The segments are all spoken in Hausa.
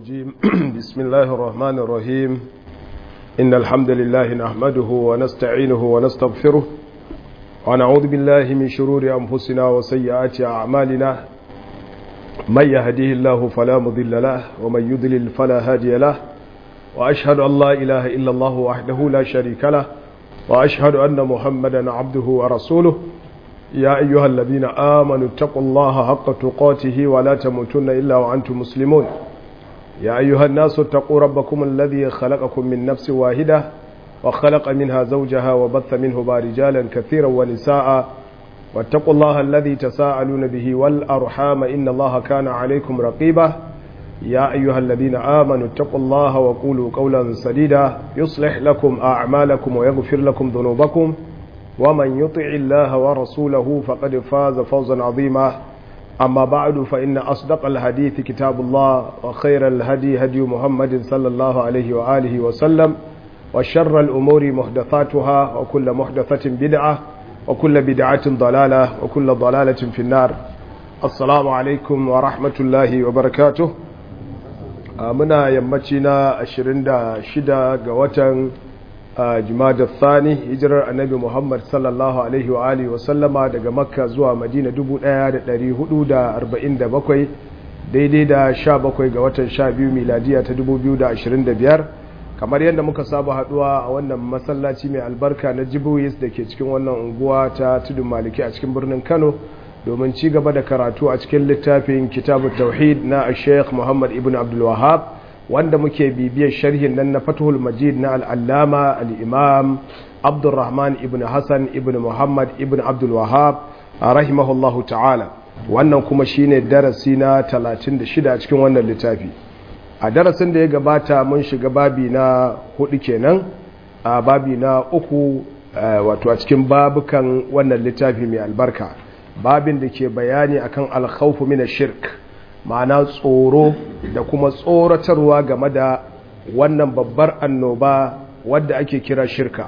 الرجيم بسم الله الرحمن الرحيم إن الحمد لله نحمده ونستعينه ونستغفره ونعوذ بالله من شرور أنفسنا وسيئات أعمالنا من يهديه الله فلا مضل له ومن يضلل فلا هادي له وأشهد أن لا إله إلا الله وحده لا شريك له وأشهد أن محمدا عبده ورسوله يا أيها الذين آمنوا اتقوا الله حق تقاته ولا تموتن إلا وأنتم مسلمون يا أيها الناس اتقوا ربكم الذي خلقكم من نفس واحدة وخلق منها زوجها وبث منه رجالا كثيرا ونساء واتقوا الله الذي تساءلون به والأرحام إن الله كان عليكم رقيبا يا أيها الذين آمنوا اتقوا الله وقولوا قولا سديدا يصلح لكم أعمالكم ويغفر لكم ذنوبكم ومن يطع الله ورسوله فقد فاز فوزا عظيما أما بعد فإن أصدق الحديث كتاب الله وخير الهدي هدي محمد صلى الله عليه وآله وسلم وشر الأمور محدثاتها وكل محدثة بدعة وكل بدعة ضلالة وكل ضلالة في النار السلام عليكم ورحمة الله وبركاته muna yammaci na 26 ga watan jimadar thani hijirar annabi muhammad sallallahu alaihi wa alihi wa sallama daga makka zuwa madina 1447 daidai da 17 ga watan 12 miladiya ta 2025 kamar yadda muka saba haduwa a wannan masallaci mai albarka na jibuwis da ke cikin wannan unguwa ta tudun maliki a cikin birnin kano domin ci gaba da karatu a cikin littafin kitabu tauhid na sheikh muhammad ibn abdul wahab wanda muke bibiyar sharhin nan na fatuhul majid na al'allama al'imam abdulrahman ibn hassan ibn muhammad ibn abdul wahab a rahimahullahu ta'ala wannan kuma shine darasi na 36 a cikin wannan littafi a darasin da ya gabata mun shiga babi na hudu kenan a babi na uku wato a cikin babukan wannan littafi mai albarka babin da ke bayani akan alkhawfu min shirk ma'ana tsoro da kuma tsoratarwa game da wannan babbar annoba wadda ake kira shirka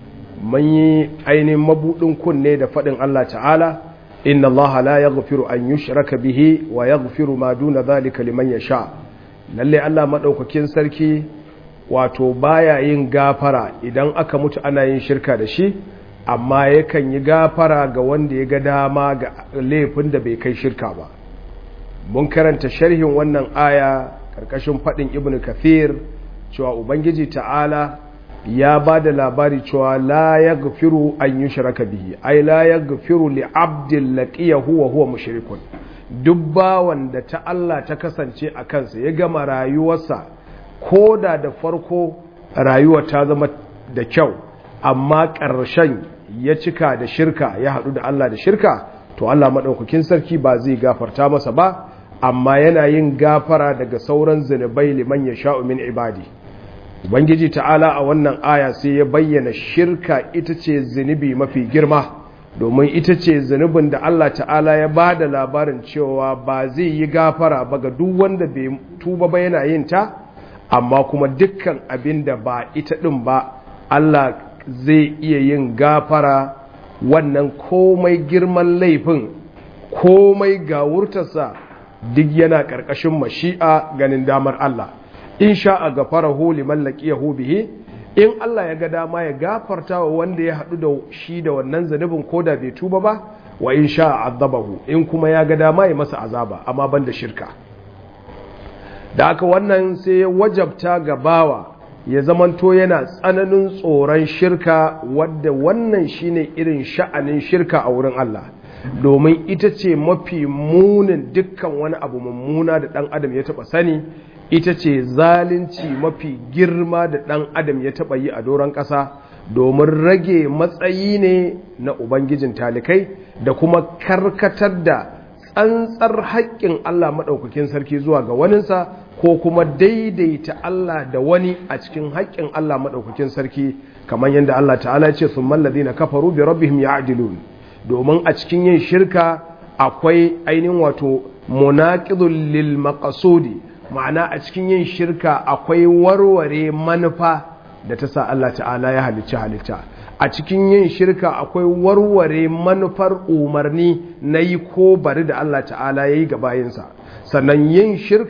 mun yi ainihin mabudin kunne da faɗin Allah ta'ala inna Allah la yaghfiru an yushraka bihi wa yaghfiru ma duna zalika liman yasha lalle Allah madaukakin sarki wato baya yin gafara idan aka mutu ana yin shirka da shi amma yakan yi gafara ga wanda ya ga dama ga laifin da bai kai shirka ba mun karanta sharhin wannan aya karkashin faɗin ibn kathir cewa ubangiji ta'ala ya ba da labari cewa la ya gafiru an yi shiraka bihi ai la ya gafiru li abdin laƙiyahu wa huwa mushrikun duk bawan da ta Allah ta kasance a kansa ya gama rayuwarsa ko da da farko rayuwa ta zama da kyau amma ƙarshen ya cika da shirka ya haɗu da Allah da shirka to Allah maɗaukakin sarki ba zai gafarta masa ba amma yana yin gafara daga sauran zunubai liman ya sha'u min ibadi ubangiji ta'ala a wannan aya sai ya bayyana shirka ita ce zunubi mafi girma domin ita ce zunubin da Allah ta'ala ya ba da labarin cewa ba zai yi gafara ba ga duk wanda bai tuba ba yana yin ta amma kuma dukkan abin da ba ita ɗin ba Allah zai iya yin gafara wannan komai girman laifin komai gawurtarsa duk yana ƙarƙashin mashi'a ganin damar Allah in sha'a gafarahu liman laqiyahu bihi in Allah ya ga dama ya gafarta wa wanda ya haɗu da shi da wannan zanubin koda bai tuba ba wa in sha'a azabahu in kuma ya ga dama ya masa azaba amma banda shirka da aka wannan sai ya wajabta ga bawa ya zamanto yana tsananin tsoron shirka wadda wannan shine irin sha'anin shirka a wurin Allah domin ita ce mafi munin dukkan wani abu mummuna da ɗan adam ya taɓa sani ita ce zalunci mafi girma da ɗan adam ya taɓa yi a doron ƙasa domin rage matsayi ne na ubangijin talikai da kuma karkatar da tsantsar haƙƙin Allah maɗaukakin sarki zuwa ga waninsa ko kuma daidaita Allah da wani a cikin haƙƙin Allah maɗaukakin sarki kamar yadda Allah ta'ala ce sun mallazi na kafaru bi rabbihim ya'dilun domin a cikin yin shirka akwai ainihin wato munaqidul lil maqsudi ma'ana a cikin yin shirka akwai warware manufa da ta sa Allah ta'ala ya halicci halitta a cikin yin shirka akwai warware manufar umarni na yi ko bari da Allah ta'ala ya yi ga bayinsa sannan yin shirka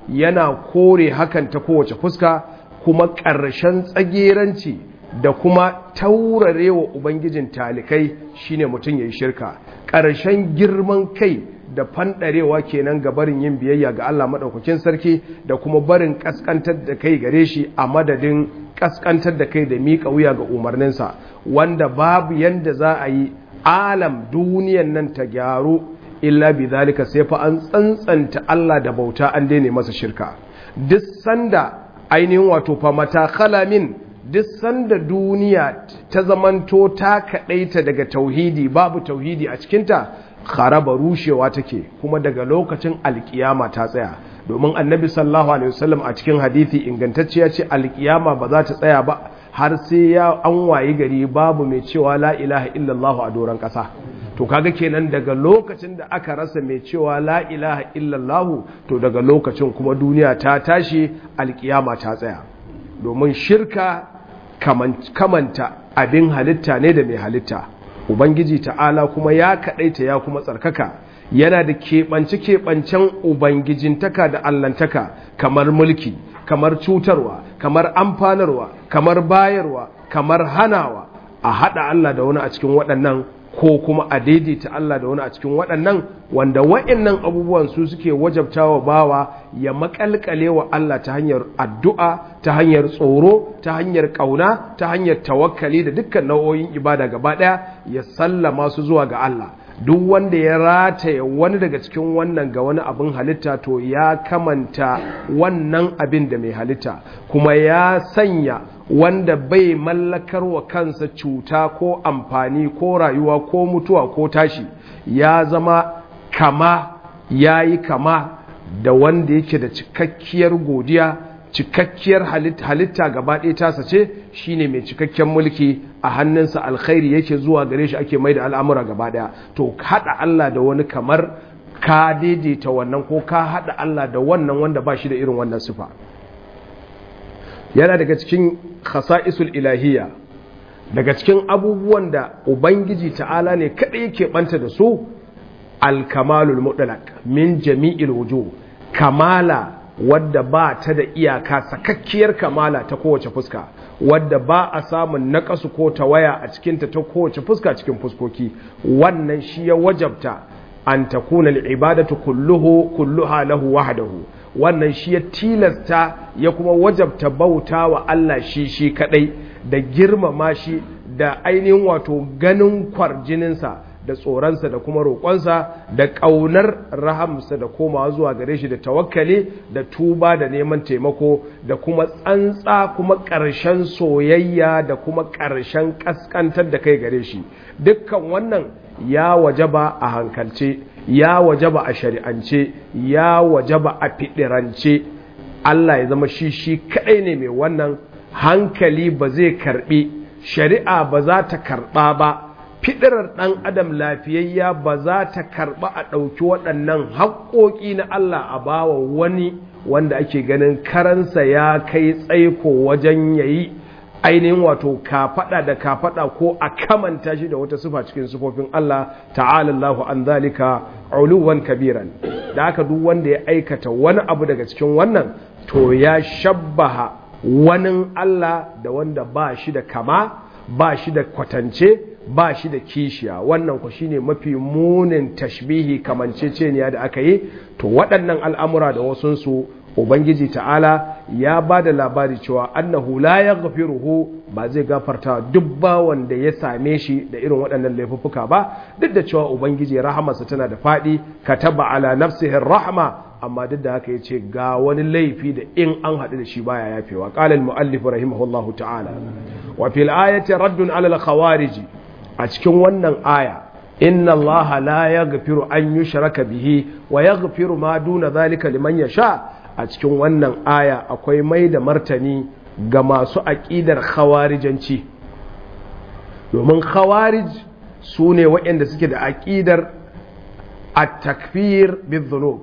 yana kore hakan ta kowace fuska kuma ƙarshen tsageranci da kuma taurarewa ubangijin talikai shine mutum ya yi shirka ƙarshen girman kai da fanɗarewa kenan ga barin yin biyayya ga Allah maɗaukakin sarki da kuma barin ƙasƙantar da kai gare shi a madadin ƙasƙantar da kai da miƙa wuya ga umarninsa wanda babu yanda za a yi alam duniyan nan ta gyaru illa bi zalika sai fa an tsantsanta Allah da bauta an daina masa shirka duk sanda ainihin wato fa mata khalamin duk sanda duniya ta zamanto ta kadaita daga tauhidi babu tauhidi a cikinta kharaba rushewa take kuma daga lokacin alkiyama ta tsaya domin annabi sallallahu alaihi wasallam a cikin hadisi ingantacciya ce alkiyama ba za ta tsaya ba har sai ya an wayi gari babu mai cewa la ilaha illallah a doron kasa to kaga kenan daga lokacin da aka rasa mai cewa la ilaha illallah to daga lokacin kuma duniya ta tashi alkiyama ta tsaya domin shirka kamanta abin halitta ne da mai halitta ubangiji ta'ala kuma ya kaɗaita ya kuma tsarkaka yana da keɓance-keɓancen ubangijintaka da allantaka kamar mulki kamar cutarwa kamar amfanarwa kamar bayarwa kamar hanawa a haɗa Allah da wani a cikin waɗannan ko kuma a daidaita Allah da wani a cikin waɗannan wanda wa'annan abubuwan su suke wajabtawa bawa ya makalkale wa Allah ta hanyar addu'a ta hanyar tsoro ta hanyar ƙauna ta hanyar tawakkali da dukkan nau'o'in ibada gaba ɗaya ya sallama su zuwa ga Allah duk wanda ya rataya wani daga cikin wannan ga wani abin halitta to ya kamanta wannan abin da mai halitta kuma ya sanya wanda bai mallakar wa kansa cuta ko amfani ko rayuwa ko mutuwa ko tashi ya zama kama ya yi kama da wanda yake da cikakkiyar godiya cikakkiyar halitta gaba ɗaya tasa ce shine mai cikakken mulki a hannunsa alkhairi yake zuwa gare shi ake mai da al'amura gaba ɗaya to haɗa Allah da wani kamar ka daidaita wannan ko ka haɗa Allah da wannan wanda ba shi da irin wannan sifa yana daga cikin khasa'isul ilahiyya daga cikin abubuwan da ubangiji ta'ala ne kaɗai yake ɓanta da su alkamalul mutlaq min jami'il wujuh kamala wadda ba ta da iyaka sakakkiyar kamala ta kowace fuska wadda ba a samun naƙasu ko tawaya a cikinta ta kowace fuska cikin fuskoki wannan shi ya wajabta an takuna al'ibadatu kulluhu kulluha lahu wahdahu wannan shi ya tilasta ya kuma wajabta bauta wa Allah shi shi kadai da girmama shi da ainihin wato ganin kwarjininsa da tsoronsa da kuma roƙonsa da ƙaunar rahamsa da komawa zuwa gare shi da tawakkali da tuba da neman taimako da kuma tsantsa kuma ƙarshen soyayya da kuma ƙarshen ƙasƙantar da kai gare shi dukkan wannan ya wajaba a hankalce ya wajaba a shari'ance ya wajaba a fiɗirance Allah ya zama shi shi kaɗai ne mai wannan hankali ba zai karɓi shari'a ba za ta karɓa ba fiɗirar ɗan adam lafiyayya ba za ta karɓa a ɗauki waɗannan haƙoƙi na Allah a bawa wani wanda ake ganin karansa ya kai tsaiko wajen yayi ainihin wato kafaɗa da kafaɗa ko a kamanta shi da wata sufa cikin sufofin Allah ta'ala Allahu an zalika uluwan kabiran da haka duk wanda ya aikata wani abu daga cikin wannan to ya shabbaha wani Allah da wanda ba shi da kama ba shi da kwatance ba shi da kishiya wannan ku shine mafi munin tashbihi kamanceceniya da aka yi to waɗannan al'amura da wasunsu ubangiji ta'ala ya ba da labari cewa annahu la yaghfiruhu ba zai gafarta duk ba wanda ya same shi da irin waɗannan laifuffuka ba duk da cewa ubangiji rahamarsa tana da faɗi kataba ala nafsihi rahma amma duk da haka yace ga wani laifi da in an haɗu da shi baya yafewa qala al muallif rahimahullahu ta'ala wa fil ayati raddun ala al khawarij a cikin wannan aya inna allaha la yaghfiru an yushraka bihi wa yaghfiru ma duna zalika liman yasha a cikin wannan aya akwai mai da martani ga masu aƙidar khawarijanci domin khawarij su ne waɗanda suke da aƙidar a takfir bizunub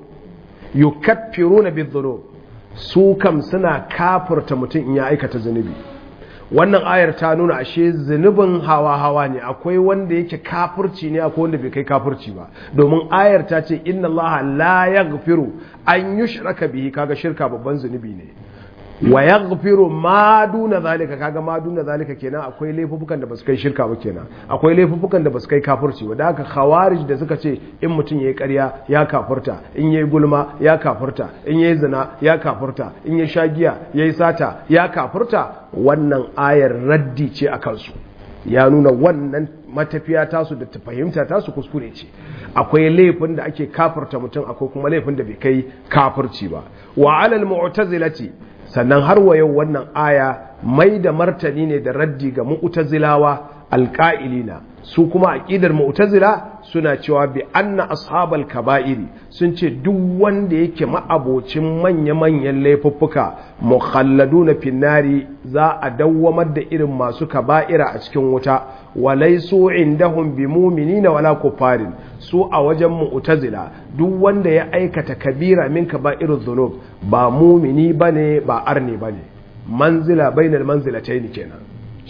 yukaffiru na bizunub su kam suna kafurta mutum in ya aikata zunubi wannan ayar ta nuna ashe zunubin hawa-hawa ne akwai wanda yake kafirci ne akwai wanda bai kai kafirci ba domin ayar ta ce inna Allah la yaghfiru an yushraka bihi kaga shirka babban zunubi ne wa yaghfiru ma duna zalika kaga ma duna zalika kenan akwai laifukan da basu kai shirka ba kenan akwai laifukan da basu kai kafirci ba da haka khawarij da suka ce in mutum yayi ƙarya ya kafirta in yayi gulma ya kafirta in yayi zina ya kafirta in yayi shagiya yayi sata ya kafirta wannan ayar raddi ce a kansu ya nuna wannan matafiya tasu da ta fahimta tasu kuskure ce akwai laifin da ake kafirta mutum akwai kuma laifin da bai kai kafirci ba wa alal mu'tazilati sannan har wa yau wannan aya mai da martani ne da raddi ga mu'tazilawa alƙa'ilina su kuma aƙidar mu'tazila suna cewa bi anna ashabal kaba'iri sun ce duk wanda yake ma'abocin manya-manyan laifuffuka mukhalladuna finnari za a dawwamar da irin masu kaba'ira a cikin wuta walaisu indahum bi mu'minina wala kufarin su a wajen mu'tazila duk wanda ya aikata kabira min kaba'irudh dhunub ba mu'mini bane ba arni bane manzila bainal manzilatayn kenan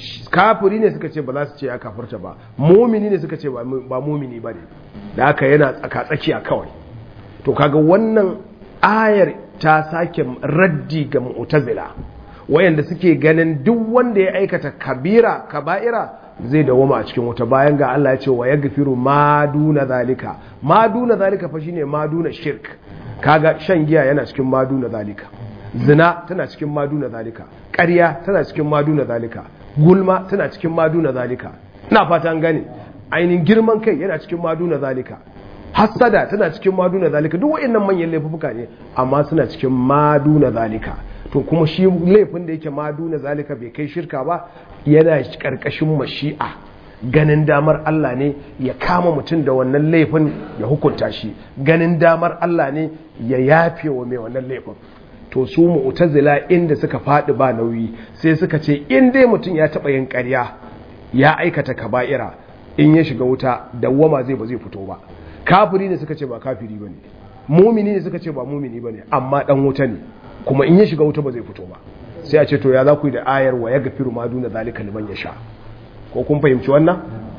kafiri ne suka ce ba za su ce ya kafirta ba mumini ne suka ce ba mumini ba ne da haka yana tsaka-tsakiya kawai to kaga wannan ayar ta sake raddi ga mu'tazila wayanda suke ganin duk wanda ya aikata kabira kaba'ira zai dawoma a cikin wuta bayan ga Allah ya ce wa yaghfiru ma duna zalika ma duna zalika fa shine ma duna shirk kaga shan giya yana cikin ma duna zalika zina tana cikin ma duna zalika ƙarya tana cikin ma duna zalika gulma tana cikin maduna zalika ina fata an gane ainihin girman kai yana cikin maduna zalika hassada tana cikin maduna zalika duk waɗannan manyan laifuka ne amma suna cikin maduna zalika to kuma shi laifin da yake maduna zalika bai kai shirka ba yana karkashin mashi'a ganin damar Allah ne ya kama mutum da wannan laifin ya hukunta shi ganin damar Allah ne ya yafe wa mai wannan laifin to su mu'tazila inda suka faɗi ba nauyi sai suka ce in dai mutum ya taɓa yin ƙarya ya aikata kaba'ira in ya shiga wuta dawwama zai ba zai fito ba kafiri ne suka ce ba kafiri ba ne mumini ne suka ce ba mumini ba ne amma ɗan wuta ne kuma in ya shiga wuta ba zai fito ba sai a ce to ya za ku yi da ayar wa ya gafiru ma duna zalika liman ya sha ko kun fahimci wannan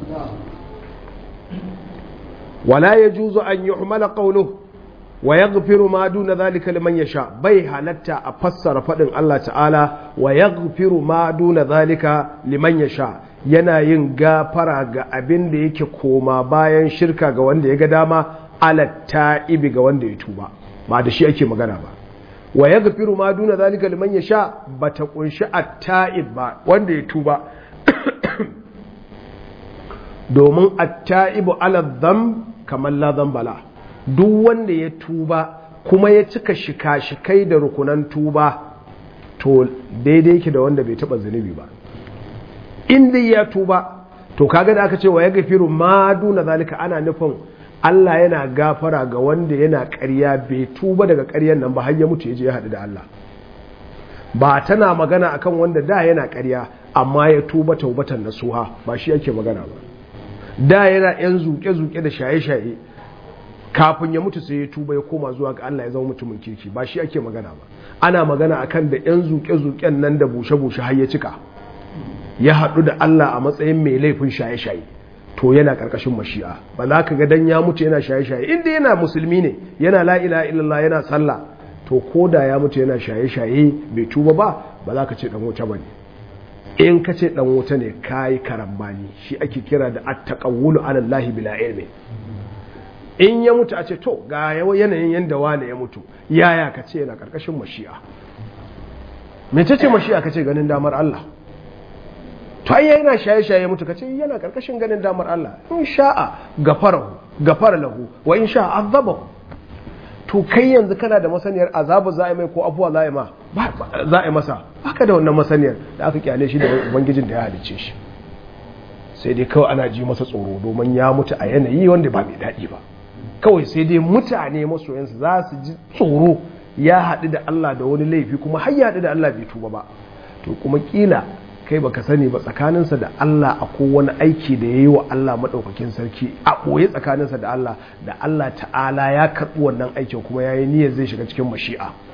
wala yajuzu an yuhmala qawluhu wa yaghfiru ma duna zalika liman yasha bai halatta a fassara fadin Allah ta'ala wa yaghfiru ma duna zalika liman yasha yana yin gafara ga abin da yake koma bayan shirka ga wanda ya ga dama ala ta'ibi ga wanda ya tuba ba da shi ake magana ba wa yaghfiru ma duna zalika liman yasha bata kunshi at-ta'ib ba wanda ya tuba domin at-ta'ibu ala dhanb kamar la dhanbala duk wanda ya tuba kuma ya cika shika-shikai da rukunan tuba to daidai yake da wanda bai taba zunubi ba inda ya tuba to kaga da aka ce wa ya gafiru ma duna zalika ana nufin Allah yana gafara ga wanda yana ƙarya bai tuba daga ƙaryan nan ba har ya mutu ya je ya haɗu da Allah ba tana magana akan wanda da yana ƙarya amma ya tuba taubatan nasuha ba shi yake magana ba da yana yan zuke-zuke da shaye-shaye kafin ya mutu sai ya tuba ya koma zuwa ga Allah ya zama mutumin kirki ba shi ake magana ba ana magana akan da yan zuke-zuken nan da bushe-bushe har ya cika ya haɗu da Allah a matsayin mai laifin shaye-shaye to yana ƙarƙashin mashi'a ba za ka ga dan ya mutu yana shaye-shaye inda yana musulmi ne yana la ilaha illallah yana sallah to ko da ya mutu yana shaye-shaye bai tuba ba ba za ka ce dan wuta bane in ka ce dan wuta ne kai karambani shi ake kira da at-taqawwulu ala Allah bila ilmi in ya mutu a ce to ga yanayin yanda wane ya mutu yaya ka ce yana ƙarƙashin mashi'a mece ce mashi'a ka ce ganin damar Allah to ai yana shaye-shaye mutu kace yana karkashin ganin damar Allah in sha'a gafarahu gafara lahu wa in sha'a azabahu to kai yanzu kana da masaniyar azabu za a mai ko afuwa za a ma za a masa baka da wannan masaniyar da aka kyale shi da ubangijin da ya halice shi sai dai kawai ana ji masa tsoro domin ya mutu a yanayi wanda ba mai daɗi ba kawai sai dai mutane masoyansu za su ji tsoro ya haɗu da Allah da wani laifi kuma har ya haɗu da Allah bai tuba ba to kuma kila kai baka sani ba tsakaninsa da Allah a wani aiki da ya yi wa Allah maɗaukakin sarki a ɓoye tsakaninsa da Allah da Allah ta'ala ya karɓi wannan aikin kuma ya yi niyyar zai shiga cikin mashi'a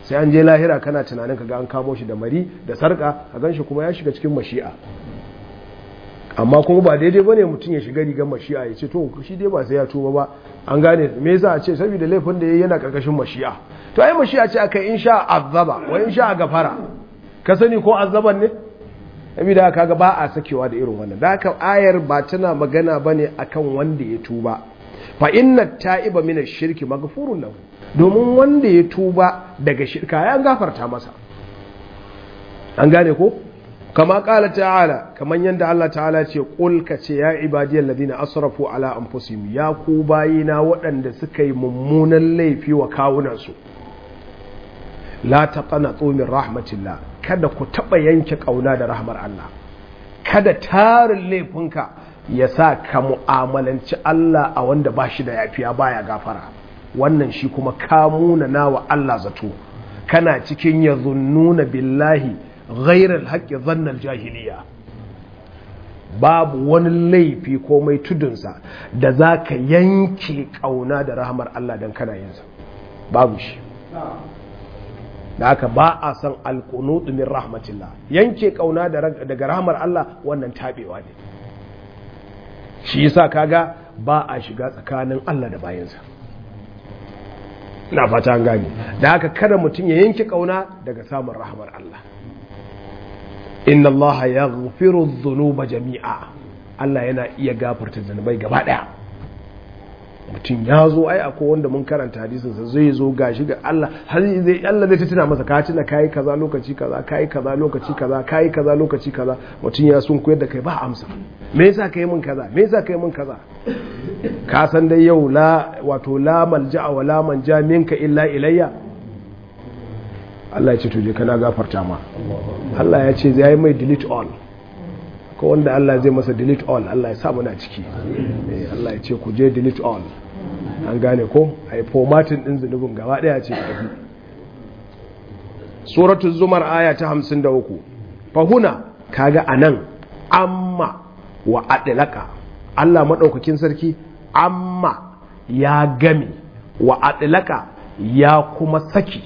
sai an je lahira kana tunanin ka ga an kamo shi da mari da sarka a gan shi kuma ya shiga cikin mashi'a amma kuma ba daidai bane mutum ya shiga rigar mashi'a ya ce to shi dai ba sai ya tuba ba an gane me yasa a ce saboda laifin da yayi yana karkashin mashi'a to ai mashi'a ce aka insha azaba wa insha gafara ka sani ko azaban ne saboda kaga ba a sakewa da irin wannan da haka ayar ba tana magana bane akan wanda ya tuba fa inna ta'iba min ash-shirki maghfurun lahu domin wanda ya tuba daga shirka ya gafarta masa an gane ko kama kala ta'ala kaman yanda Allah ta'ala ce qul ka ce ya ibadiyal ladina asrafu ala anfusihim ya ku bayina waɗanda suka yi mummunan laifi wa kawunansu la taqanatu min rahmatillah kada ku taba yanke kauna da rahmar Allah kada tarin laifinka ya sa ka mu'amalanci Allah a wanda ba shi da yafiya baya gafara wannan shi kuma kamuna nawa Allah zato kana cikin yazunnuna billahi ghairar haƙƙi zannar jahiliya babu wani laifi ko mai tudunsa da za ka yanke ƙauna da rahamar Allah don kana yinsa babu shi da haka ba a san alƙunutu min rahmatillah yanke ƙauna daga rahamar Allah wannan taɓewa ne shi yasa kaga ba a shiga tsakanin Allah da bayansa na fata an gane da haka kada mutum ya yanke ƙauna daga samun rahamar Allah inna Allah ya gafiru zunuba jami'a Allah yana iya gafarta zunubai gaba daya mutum ya zo ai akwai wanda mun karanta hadisin sa zai zo gashi ga Allah har zai Allah zai tuna masa ka tuna kai kaza lokaci kaza kai kaza lokaci kaza kai kaza lokaci kaza mutum ya sun koyar da kai ba amsa me yasa kai mun kaza me yasa kai mun kaza ka san dai yau la wato la malja'a wa la manja minka illa ilayya Allah ya ce tuje kana gafarta ma Allah ya ce zai mai delete all ko wanda Allah zai masa delete all Allah ya sa muna ciki Allah ya ce ku je delete all an gane ko a yi formatin ɗin zunubin gaba ɗaya ce tafi suratul zumar aya ta hamsin da uku fahuna kaga a nan amma wa adilaka Allah maɗaukakin sarki amma ya game wa adilaka ya kuma saki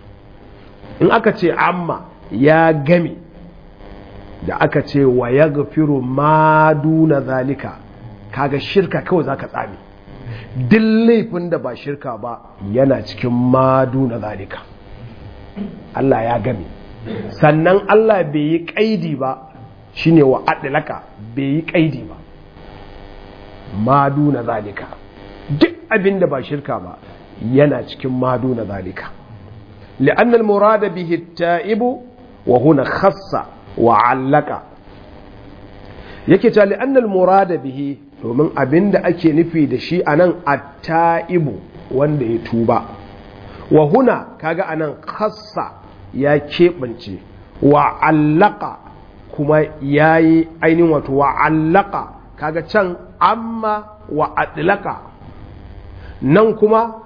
in aka ce amma ya game da aka ce wa ya gafiru ma duna zalika kaga shirka kawai zaka tsami duk laifin da ba shirka ba yana cikin ma duna zalika Allah ya game sannan Allah bai yi kaidi ba shine wa adlaka bai yi kaidi ba ma duna zalika duk abin da ba shirka ba yana cikin ma duna zalika لأن المراد به التائب وهنا خص وعلق yake ta li'annal murada bihi domin abin da ake nufi da shi anan at-taibu wanda ya tuba wa huna kaga anan khassa ya keɓance wa allaka kuma yayi ainihin wato wa allaka kaga can amma wa adlaka nan kuma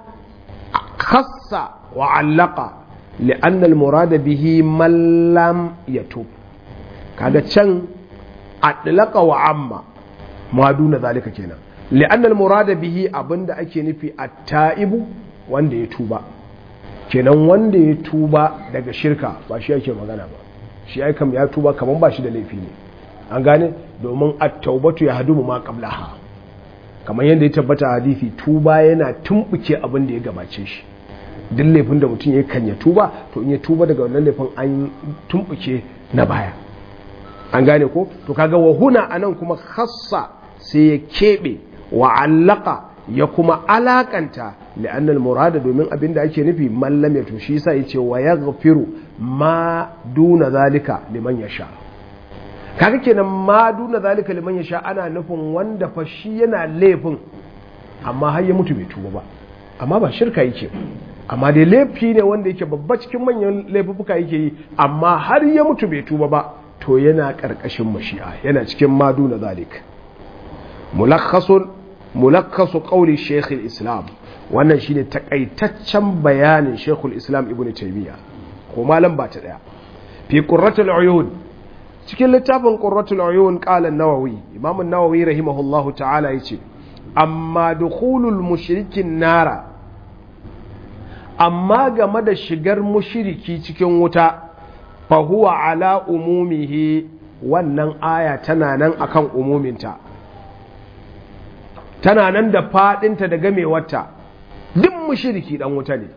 khassa wa allaka li'anna al-murada bihi man lam yatub kaga can adlaka wa amma ma duna zalika kenan li'anna al-murada bihi abinda ake nufi at-taibu wanda ya tuba kenan wanda ya tuba daga shirka ba shi yake magana ba shi ai kam ya tuba kaman ba shi da laifi ne an gane domin at-taubatu ya hadumu ma qablaha kamar yadda ya tabbata a hadisi tuba yana tumbuke abin da ya gabace shi duk laifin da mutum ya kan ya tuba to in ya tuba daga wannan laifin an tumbuke na baya an gane ko to kaga wa huna anan kuma khassa sai ya kebe wa allaka ya kuma alakanta li'annal murada domin abin da ake nufi mallam ya to shi yasa yace wa yaghfiru ma duna zalika liman yasha kaga kenan ma duna zalika liman yasha ana nufin wanda fa shi yana laifin amma har ya mutu bai tuba ba amma ba shirka yake amma dai laifi ne wanda yake babba cikin manyan laifuka yake yi amma har ya mutu bai tuba ba to yana karkashin mashi'a yana cikin ma duna zalik mulakhasun mulakhasu qawli shaykh islam wannan shine takaitaccen bayanin shaykh islam ibnu taymiya ko malam ba ta daya fi qurratul uyun cikin littafin qurratul uyun qala an-nawawi imam an-nawawi rahimahullahu ta'ala yace amma dukhulul mushrikin nara amma game da shigar mushiriki cikin wuta fa huwa ala umumihi wannan aya tana nan akan umuminta tana nan da fadinta da gamewarta duk mushiriki dan wuta ne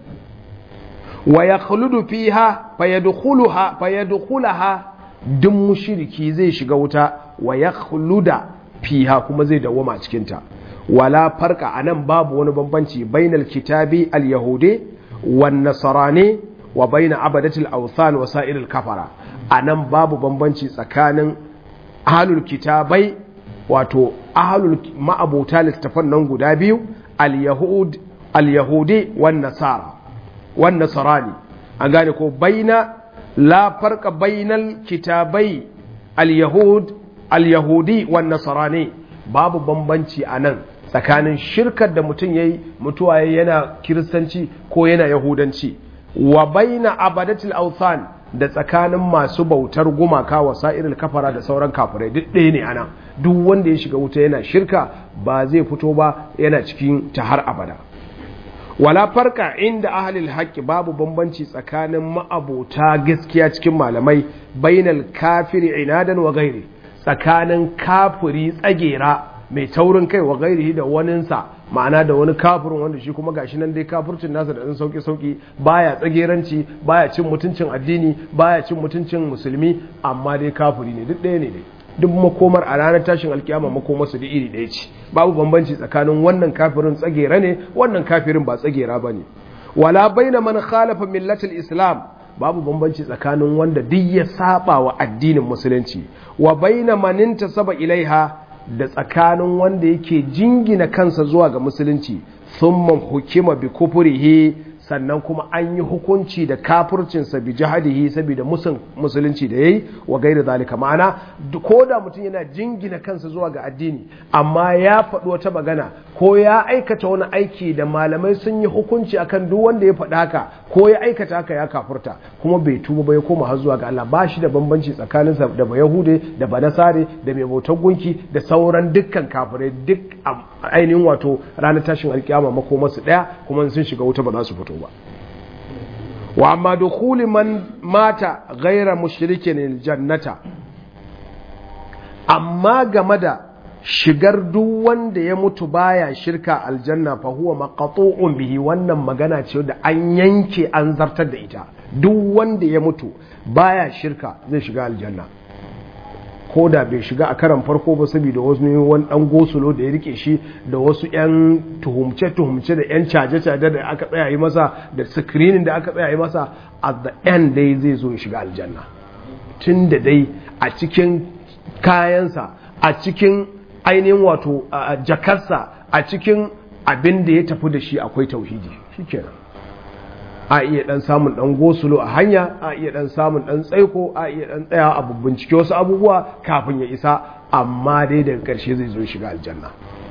wa yakhludu fiha fayadkhuluha fayadkhulaha duk mushiriki zai shiga wuta wa yakhluda fiha kuma zai dawoma cikin ta wala farka anan babu wani bambanci bainal kitabi al-yahudi wan nasarani wa baina abadatil awthan wa sa'iril kafara anan babu bambanci tsakanin ahlul kitabai wato ahlul ma'abuta littafan nan guda biyu al-yahud al-yahudi wan nasara wan nasarani an gane ko baina la farqa bainal kitabai al-yahud al-yahudi wan nasarani babu bambanci anan tsakanin shirkar da mutum yayi mutuwa yana kiristanci ko yana yahudanci wa baina abadatil awthan da tsakanin masu bautar gumaka wa sa'iril kafara da sauran kafirai duk ɗaya ne ana duk wanda ya shiga wuta yana shirka ba zai fito ba yana cikin ta har abada wala farka inda ahlil haqqi babu bambanci tsakanin ma'abota gaskiya cikin malamai bainal kafiri inadan wa gairi tsakanin kafiri tsagera mai taurin kai wa gairihi da waninsa ma'ana da wani kafirin wanda shi kuma gashi nan dai kafircin nasa da ɗan sauki sauki baya tsageranci baya cin mutuncin addini baya cin mutuncin musulmi amma dai kafiri ne duk ɗaya ne dai duk makomar a ranar tashin alkiyama makomar su da iri ɗaya ce babu bambanci tsakanin wannan kafirin tsagera ne wannan kafirin ba tsagera ba ne wala baina man khalafa millatul islam babu bambanci tsakanin wanda duk ya saba wa addinin musulunci wa baina man intasaba ilaiha da tsakanin wanda yake jingina kansa zuwa ga musulunci thumma hukima bi kufrihi sannan kuma an yi hukunci da kafircinsa bi jihadihi saboda musun musulunci da yayi wa gairi zalika ma'ana ko da mutum yana jingina kansa zuwa ga addini amma ya faɗi wata magana ko ya aikata wani aiki da malamai sun yi hukunci akan duk wanda ya faɗi haka ko ya aikata haka ya kafurta kuma bai tuba ba ya koma har zuwa ga Allah ba shi da bambanci tsakaninsa da ba Yahude da ba Nasare da mai bautar gunki da sauran dukkan kafirai duk ainihin wato ranar tashin alkiyama makomarsu ɗaya kuma sun shiga wuta ba za su fito ba wa amma dukhuli man mata ghaira mushrikin jannata amma game da shigar duk wanda ya mutu baya shirka aljanna fa huwa maqtu'un bihi wannan magana ce da an yanke an zartar da ita duk wanda ya mutu baya shirka zai shiga aljanna ko da bai shiga a karan farko ba saboda wasu wani dan gosulo da ya rike shi da wasu yan tuhumce tuhumce da yan caje caje da aka tsaya yi masa da screening da aka tsaya yi masa at the end dai zai zo ya shiga aljanna tun da dai a cikin kayansa a cikin ainihin wato jakarsa a cikin abin da ya tafi da shi akwai tauhidi shikenan a iya dan samun dan gosulo a hanya a iya dan samun dan tsaiko a iya dan tsaya a bincike wasu abubuwa kafin ya isa amma dai daga karshe zai zo shiga aljanna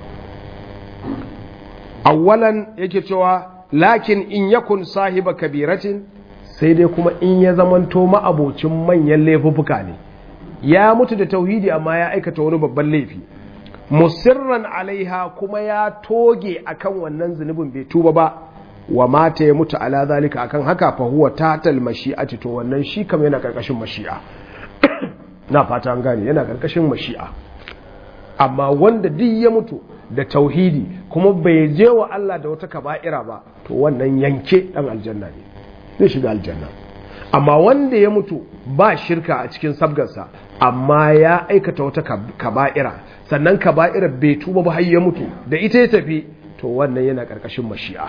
awwalan yake cewa lakin in yakun sahiba kabiratin sai dai kuma in ya zamanto ma'abocin manyan laifuffuka ne ya mutu da tauhidi amma ya aikata wani babban laifi musirran alaiha kuma ya toge akan wannan zunubin bai tuba ba wa mata ya mutu ala zalika akan haka fa huwa tatal mashi'ati to wannan shi kam yana karkashin mashi'a na fata an gane yana karkashin mashi'a amma wanda duk ya mutu da tauhidi kuma bai je wa Allah da wata kaba'ira ba to wannan yanke dan aljanna ne zai shiga aljanna amma wanda ya mutu ba shirka a cikin sabgarsa amma ya aikata wata kaba'ira sannan kaba'ira bai tuba ba har ya mutu da ita ya tafi to wannan yana karkashin mashi'a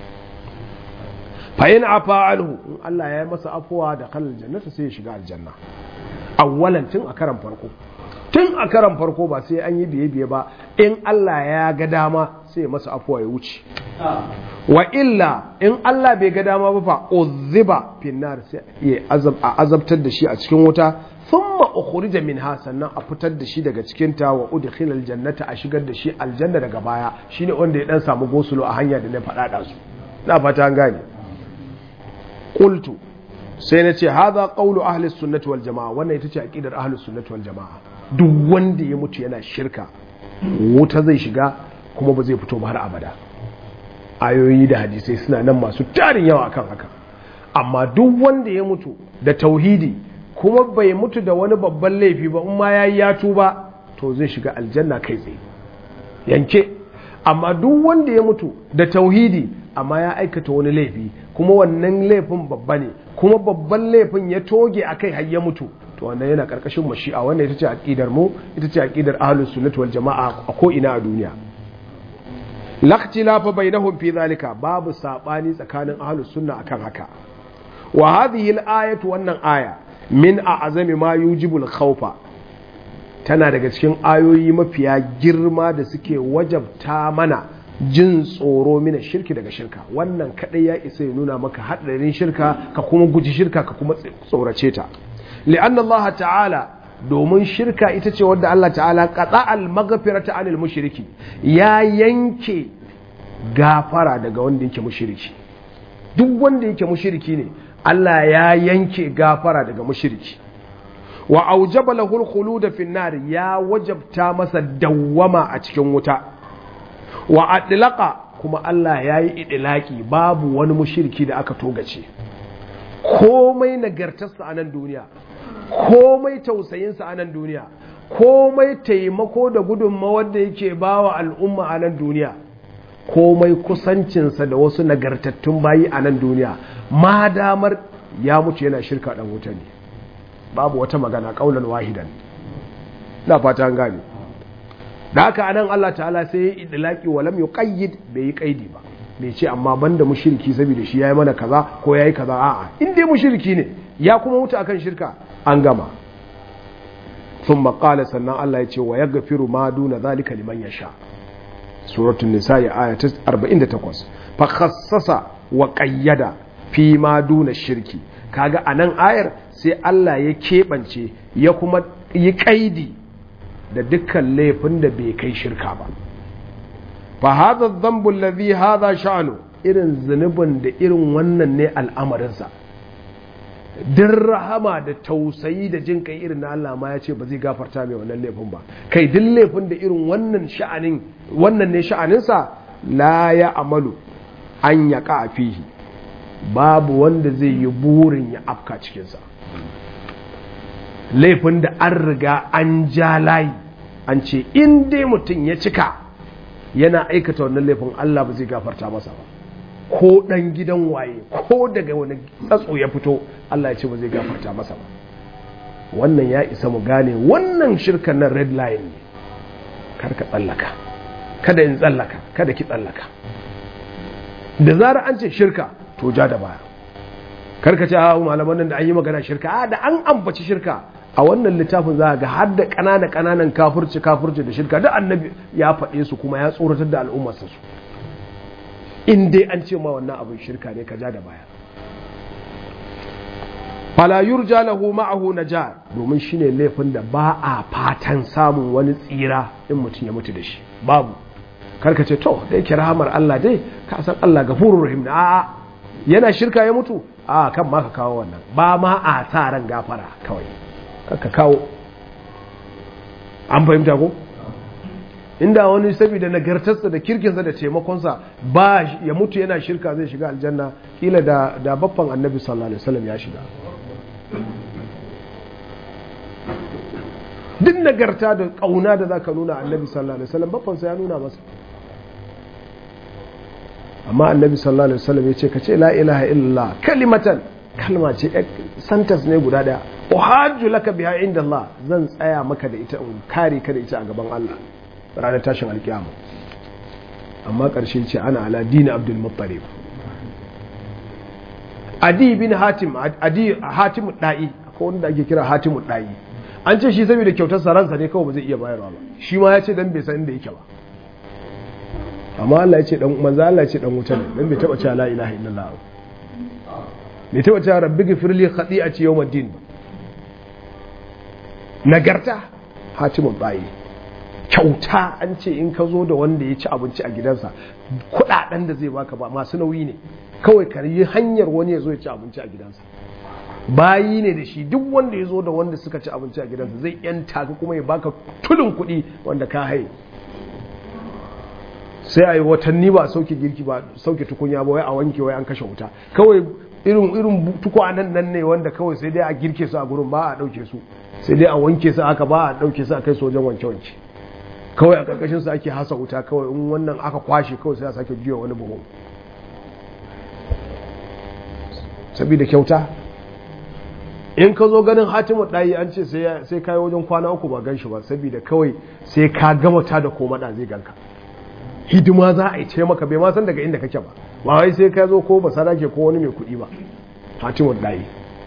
fayin afa anhu in Allah ya yi masa afuwa da kalal jannata sai ya shiga aljanna awwalan tun a karan farko tun a karan farko ba sai an yi biye biye ba in Allah ya ga dama sai masa afuwa ya wuce wa illa in Allah bai ga dama ba fa uzziba finnar sai ya azabtar da shi a cikin wuta thumma ukhrija minha sannan a fitar da shi daga cikin ta wa udkhila aljannata a shigar da shi aljanna daga baya shine wanda ya dan samu gosulo a hanya da na faɗa da su na fata an gane qultu sai na ce hadha qawlu ahli sunnati wal jamaa wannan ita ce aqidar ahli sunnati wal jamaa duk wanda ya mutu yana shirka wuta zai shiga kuma ba zai fito ba har abada ayoyi da hadisai suna nan masu tarin yawa akan haka amma duk wanda ya mutu da tauhidi kuma bai mutu da wani babban laifi ba in ma yayi ya tuba to zai shiga aljanna kai tsaye yanke amma duk wanda ya mutu da tauhidi amma ya aikata wani laifi kuma wannan laifin babba ne kuma babban laifin ya toge akai har ya mutu to wannan yana karkashin mashi'a wannan ita ce aqidar mu ita ce aqidar ahlus sunnah wal jamaa a ko ina a duniya lakhtilafa bainahum fi zalika babu sabani tsakanin ahlus sunna akan haka wa hadhihi al-ayatu wannan aya min a'zami ma yujibu al-khawfa tana daga cikin ayoyi mafiya girma da suke wajabta mana jin tsoro mina shirki daga shirka wannan kadai ya isa ya nuna maka hadarin shirka ka kuma guji shirka ka kuma tsorace ta li'an Allah ta'ala domin shirka ita ce wadda Allah ta'ala qata al-maghfirata anil mushriki ya yanke gafara daga wanda yake mushriki duk wanda yake mushriki ne Allah ya yanke gafara daga mushriki wa aujaba lahu al-khulud fi nar ya wajabta masa dawwama a cikin wuta wa adlaqa kuma Allah ya yi idlaki babu wani mushriki da aka togace komai nagartarsa a nan duniya komai tausayinsa a nan duniya komai taimako da gudunmawar da yake bawa al'umma a nan duniya komai kusancinsa da wasu nagartattun bayi a nan duniya ma damar ya mutu yana shirka dan wuta ne babu wata magana kaulan wahidan na fata an gane da haka anan Allah ta'ala sai ya idlaki wa lam yuqayyid bai yi kaidi ba bai ce amma banda mushriki saboda shi yayi mana kaza ko yayi kaza a'a in dai mushriki ne ya kuma mutu akan shirka an gama thumma qala sannan Allah ya ce wa yaghfiru ma duna zalika liman yasha suratul nisa aya ta 48 fa khassasa wa qayyada fi ma duna shirki kaga anan ayar sai Allah ya keɓance ya kuma yi kaidi da dukkan laifin da bai kai shirka ba fa hadha dhanbu alladhi hadha sha'nu irin zunubin da irin wannan ne al'amarinsa din rahama da tausayi da jin kai irin na Allah ma ya ce ba zai gafarta mai wannan laifin ba kai duk laifin da irin wannan sha'anin wannan ne sha'aninsa la ya amalu an ya ka fihi babu wanda zai yi burin ya afka cikinsa laifin da an riga an ja layi an ce in dai mutum ya cika yana aikata wannan laifin Allah ba zai gafarta masa ba ko ɗan gidan waye ko daga wani tsatso ya fito Allah ya ce ba zai gafarta masa ba wannan ya isa mu gane wannan shirkan nan red line ne kar ka tsallaka kada in tsallaka kada ki tsallaka da zarar an ce shirka to ja da baya kar ka ce a malaman nan da an yi magana shirka a da an ambaci shirka a wannan littafin za ga har da ƙananan ƙananan kafurci kafurci da shirka da annabi ya faɗe su kuma ya tsoratar da al'ummarsa su in dai an ce ma wannan abin shirka ne ka ja da baya fala yurja lahu ma'ahu naja domin shine laifin da ba a fatan samun wani tsira in mutum ya mutu da shi babu karka ce to da yake rahamar Allah dai ka san Allah gafurur rahim na a'a yana shirka ya mutu a kan ma ka kawo wannan ba ma a sa ran gafara kawai ka kawo an fahimta ko inda wani saboda nagartarsa da kirkinsa da taimakonsa ba ya mutu yana shirka zai shiga aljanna kila da da baffan annabi sallallahu alaihi wasallam ya shiga duk nagarta da kauna da zaka nuna annabi sallallahu alaihi wasallam baffansa ya nuna masa amma annabi sallallahu alaihi wasallam ya ce ka ce la ilaha illallah kalimatan kalma ce santas ne guda daya uhajju laka biha inda Allah zan tsaya maka da ita in kare ka da ita a gaban Allah ranar tashin alkiyama amma ƙarshe ce ana ala dini abdul muttalib adi bin hatim adi hatim da'i akwai wanda ake kira hatim da'i an ce shi saboda kyautar saransa ne kawai ba zai iya bayarwa ba shi ma ya ce dan bai san inda yake ba amma Allah ya ce dan manzo Allah ya ce dan wuta ne dan bai taba cewa la ilaha illallah bai taba cewa rabbi ghfirli khati'ati yawmiddin ba nagarta hatimun bayi kyauta an ce in ka zo da wanda ya ci abinci a gidansa kudaden da zai baka ba masu nauyi ne kawai ka yi hanyar wani ya zo ya ci abinci a gidansa bayi ne da shi duk wanda ya zo da wanda suka ci abinci a gidansa zai yanta ka kuma ya baka tulun kuɗi wanda ka haye sai a yi watanni ba sauke girki ba sauke tukunya ba wai a wanke wai an kashe wuta kawai irin irin tukwanen nan ne wanda kawai sai dai a girke su a gurin ba a dauke su sai dai a wanke su aka ba a dauke su a kai su wajen wanke wanke kawai a karkashin su ake hasa wuta kawai in wannan aka kwashe kawai sai a sake juya wani buhu saboda kyauta in ka zo ganin hatimu ɗayi an ce sai ka yi wajen kwana uku ba gan shi ba saboda kawai sai ka gama ta da koma da zai ganka hidima za a yi ce maka bai ma san daga inda kake ba ba wai sai ka zo ko ba sarake ko wani mai kuɗi ba hatimu ɗayi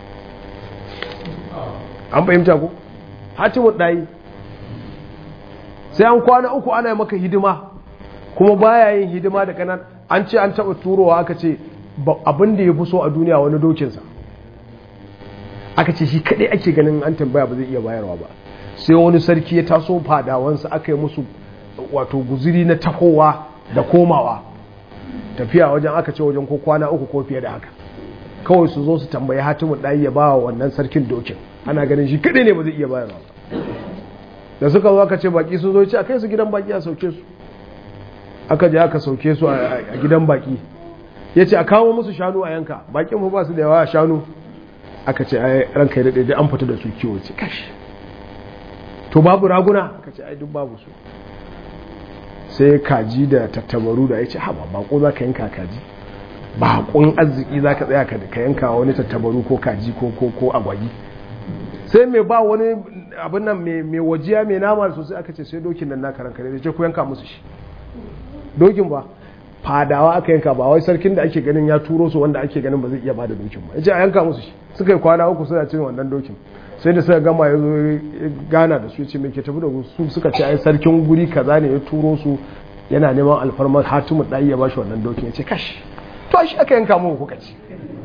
an fahimta ko hatimu ɗayi sai an kwana uku ana yi maka hidima kuma baya yin hidima da kanan an ce an taɓa turowa aka ce abin da ya fi so a duniya wani dokinsa aka ce shi kaɗai ake ganin an tambaya ba zai iya bayarwa ba sai wani sarki ya taso fadawansa aka yi musu wato guziri na tahowa da komawa tafiya wajen aka ce wajen ko kwana uku ko fiye da haka kawai su zo su tambayi hatimu ɗayi ya ba wa wannan sarkin dokin ana ganin shi kaɗai ne ba zai iya bayarwa ba da suka zo aka ce baki sun zo ce a kai su gidan baki a sauke su aka je aka sauke su a gidan baki ya ce a kawo musu shanu a yanka bakin mu ba su da yawa a shanu aka ce ai ranka ya daɗe an fita da su kiwo ce kashi to babu raguna aka ce ai duk babu su sai kaji da tattabaru da ya ce haba bako za ka yanka kaji bakon arziki za ka tsaya ka yanka wani tattabaru ko kaji ko ko ko agwagi sai mai ba wani abin nan mai wajiya mai nama sosai aka ce sai dokin nan naka ranka da ce ku yanka musu shi dokin ba fadawa aka yanka ba wai sarkin da ake ganin ya turo su wanda ake ganin ba zai iya bada dokin ba yace a yanka musu shi suka yi kwana uku suna cin wannan dokin sai da suka gama ya zo gana da su ya ce mai ke tafi da su suka ce ai sarkin guri kaza ne ya turo su yana neman alfarmar hatimu ɗaya ya bashi wannan dokin ya ce kash to shi aka yanka mu kuka ci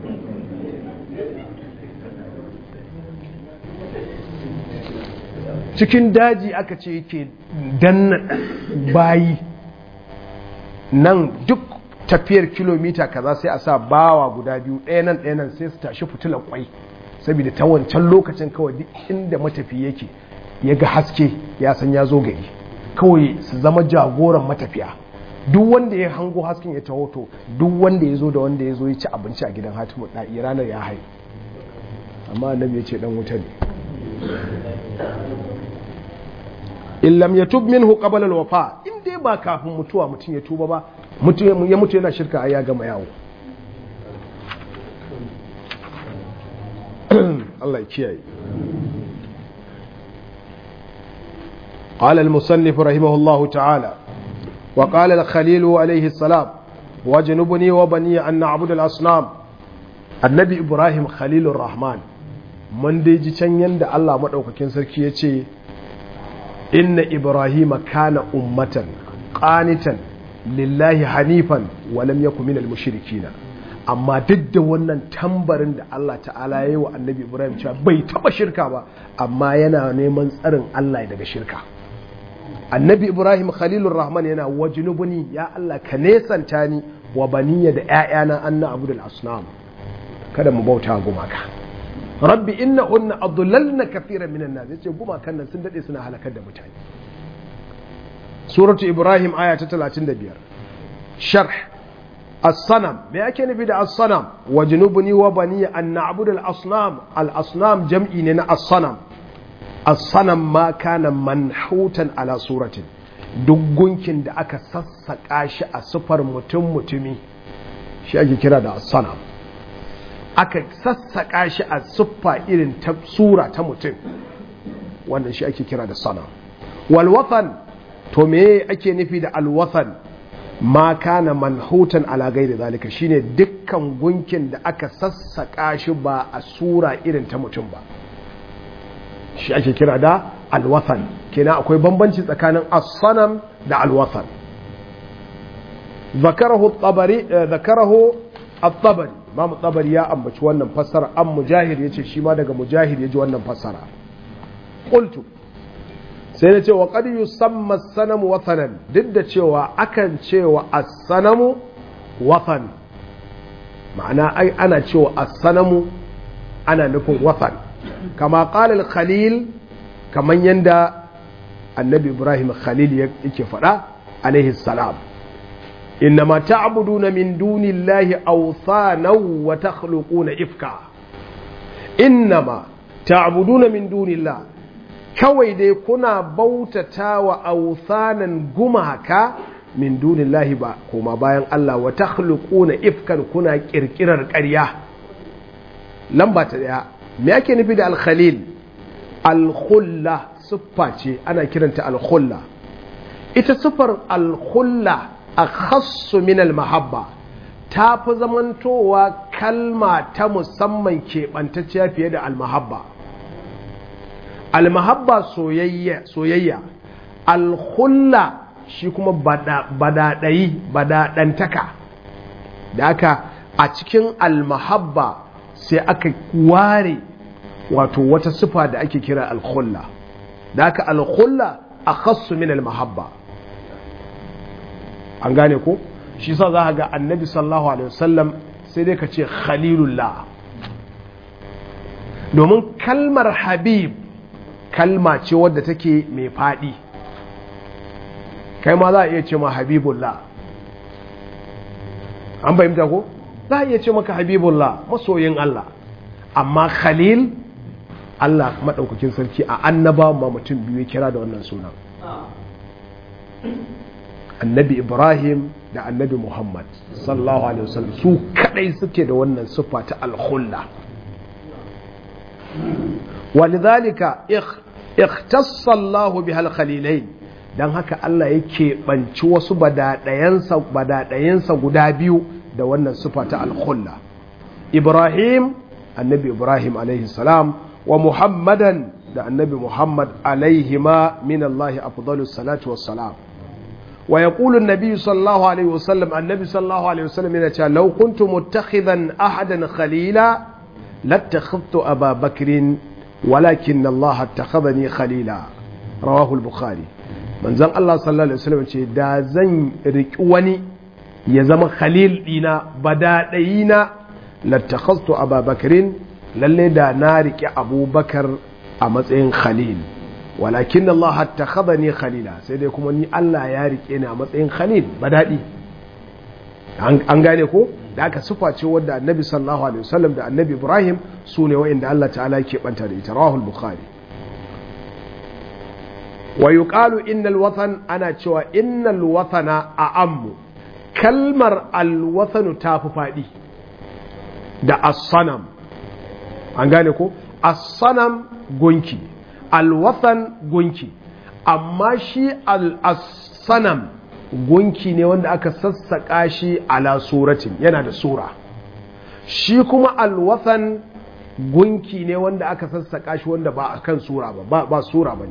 cikin daji aka ce yake danna bayi nan duk tafiyar kilomita kaza sai a sa bawa guda biyu ɗaya nan ɗaya nan sai su tashi fitilar kwai saboda ta wancan lokacin kawai duk inda matafi yake ya ga haske ya san ya zo gari kawai su zama jagoran matafiya duk wanda ya hango hasken ya taho to duk wanda ya zo da wanda ya zo ya ci abinci a gidan hatimu ɗa'i ranar ya hai amma annabi ya ce dan wuta ne in lam yatub minhu qabla al-wafa in dai ba kafin mutuwa mutum ya tuba ba mutum ya mutu yana shirka ai ya gama yawo Allah ya kiyaye قال المصنف رحمه الله تعالى وقال الخليل عليه السلام واجنبني وبني أن نعبد الأصنام النبي إبراهيم خليل الرحمن من دي جيشن يند الله مدوكاكين سركي يتي إن إبراهيم كان أمة قانتا lillahi hanifan walam yakun minal mushrikina amma duk da wannan tambarin da Allah ta'ala ya yi wa annabi Ibrahim cewa bai taba shirka ba amma yana neman tsarin Allah daga shirka annabi Ibrahim khalilur rahman yana wajnubuni ya Allah ka nesanta ni wa baniya da ƴaƴana anna abudul asnam kada mu bauta gumaka rabbi innahunna adlalna kathiran minan nas yace gumakan nan sun dade suna halakar da mutane suratu ibrahim aya ta 35 sharh as-sanam me yake nufi da as-sanam wajnubni wa bani an na'budu al-asnam al-asnam jam'i ne na as-sanam as-sanam ma kana manhutan ala suratin duk gunkin da aka sassaka shi a sufar mutum mutumi shi ake kira da as-sanam aka sassaka shi a suffa irin ta sura ta mutum wannan shi ake kira da sanam wal wathan to me ake nufi da alwathan ma kana manhutan ala gairi zalika shine dukkan gunkin da aka sassaka shi ba a sura irin ta mutum ba shi ake kira da alwathan kenan akwai bambanci tsakanin as-sanam da alwathan ذكره الطبري ذكره الطبري امام الطبري ya ambaci wannan fassara an mujahid yace shi ma daga mujahid yaji wannan fassara qultu sai na ce wa qad yusamma sanamu wathanan duk da cewa akan cewa as-sanamu wathan ma'ana ai ana cewa as-sanamu ana nufin wathan kama qala al-khalil kaman yanda annabi ibrahim khalil yake faɗa alaihi salam innama ta'buduna min dunillahi awthanaw wa takhluquna ifka innama ta'buduna min dunillah kawai dai kuna bautata wa awthanan gumaka min dunillahi ba kuma bayan Allah wa takhluquna ifkan kuna kirkirar ƙarya lamba ta daya me yake nufi da al-khalil al-khulla siffa ce ana kiranta al-khulla ita siffar al-khulla akhassu min al-mahabba ta fi zamantowa kalma ta musamman keɓantacciya fiye da al-mahabba al-mahabba soyayya soyayya al-khulla shi kuma badaɗayi badaɗantaka da aka a cikin al-mahabba sai aka ware wato wata sifa da ake kira al-khulla da aka al-khulla akhassu min al-mahabba an gane ko shi sa za ga annabi sallallahu alaihi wasallam sai dai ka ce khalilullah domin kalmar habib kalma ce wadda take mai faɗi kai ma za a iya ce ma habibullah an fahimta ko za a iya ce maka habibullah masoyin Allah amma khalil Allah maɗaukakin sarki a annaba ma mutum biyu kira da wannan sunan annabi ibrahim da annabi muhammad sallallahu alaihi wasallam su kadai suke da wannan siffa ta alkhulla walidhalika ikhtassa Allah bihal khalilain dan haka Allah yake banci wasu badadayansa badadayansa guda biyu da wannan siffa ta alkhulla ibrahim annabi ibrahim alaihi salam wa muhammadan da annabi muhammad alaihima min Allah afdalus salatu wassalam ويقول النبي صلى الله عليه وسلم النبي صلى الله عليه وسلم يقول لو كنت متخذا أحدا خليلا لاتخذت أبا بكر ولكن الله اتخذني خليلا رواه البخاري من زن الله صلى الله عليه وسلم يقول دا زن ركواني يزم خليل إنا بدا دينا لاتخذت أبا بكر للي دا نارك أبو بكر أمسين خليل walakin Allah hatta ne khalila sai dai kuma ni Allah ya rike ni a matsayin khalil ba daɗi an gane ko da aka sufa ce wadda annabi sallallahu alaihi wasallam da annabi Ibrahim su ne wa'inda Allah ta'ala ke banta da ita rawahul bukhari wa yuqalu innal watan ana cewa innal watana a ammu kalmar alwathanu ta fi faɗi da as-sanam an gane ko as-sanam gunki alwathan gunki amma shi al-sanam gunki ne wanda aka sassaƙa shi ala suratin yana da sura shi kuma alwathan gunki ne wanda aka sassaƙa shi wanda ba a kan sura ba ba sura ba ne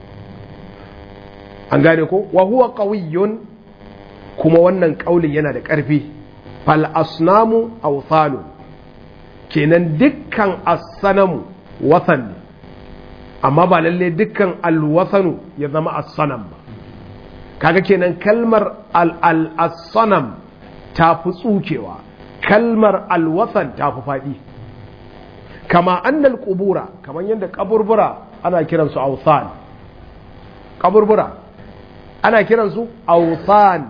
an gane ko wa huwa qawiyyun kuma wannan ƙaulin yana da ƙarfi fal asnamu awthanu kenan dukkan as-sanamu wathan ne amma ba lalle dukkan alwasanu ya zama as-sanam ba kaga kenan kalmar al-sanam ta fi tsukewa kalmar alwasan ta fi faɗi kama annal qubura kamar yadda kaburbura ana kiransu awsan kaburbura ana kiransu awsan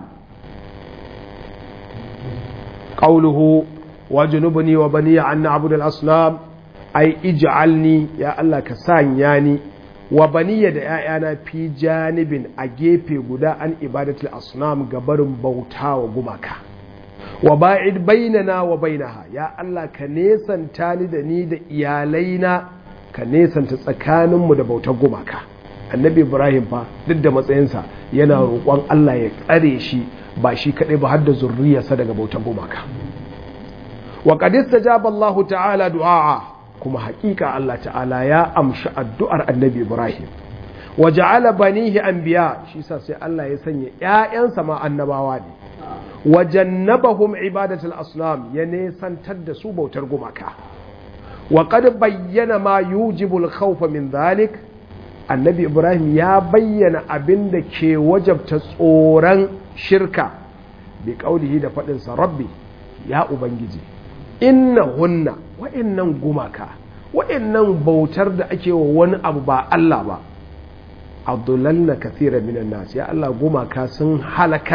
qawluhu wa junubni wa baniya an na'budu al-asnam ai ij'alni ya Allah ka sanya ni wa baniya da ‘ya'yana fi janibin a gefe guda an ibadatul asnam gabarin bauta wa gumaka wa ba'id bainana wa bainaha ya Allah ka nesanta ni da ni da iyalaina ka nesanta tsakaninmu da bautar gumaka annabi ibrahim fa duk da matsayinsa yana roƙon Allah ya tsare shi ba shi kaɗai ba har da zurriyarsa daga bautar gumaka wa qad istajaba Allah ta'ala du'a kuma hakika Allah ta'ala ya amshi addu'ar annabi Ibrahim wa ja'ala banihi anbiya shi sa sai Allah ya sanya ƴaƴansa ma annabawa ne wa jannabahum ibadatul asnam ya nesantar da su bautar gumaka wa qad bayyana ma yujibu al-khawf min dhalik annabi Ibrahim ya bayyana abin da ke wajabta tsoron shirka bi qaulihi da faɗin sa rabbi ya ubangiji innahunna wa'annan gumaka wa'annan bautar da ake wa wani abu ba Allah ba abdullanna kathira minan nas ya Allah gumaka sun halakar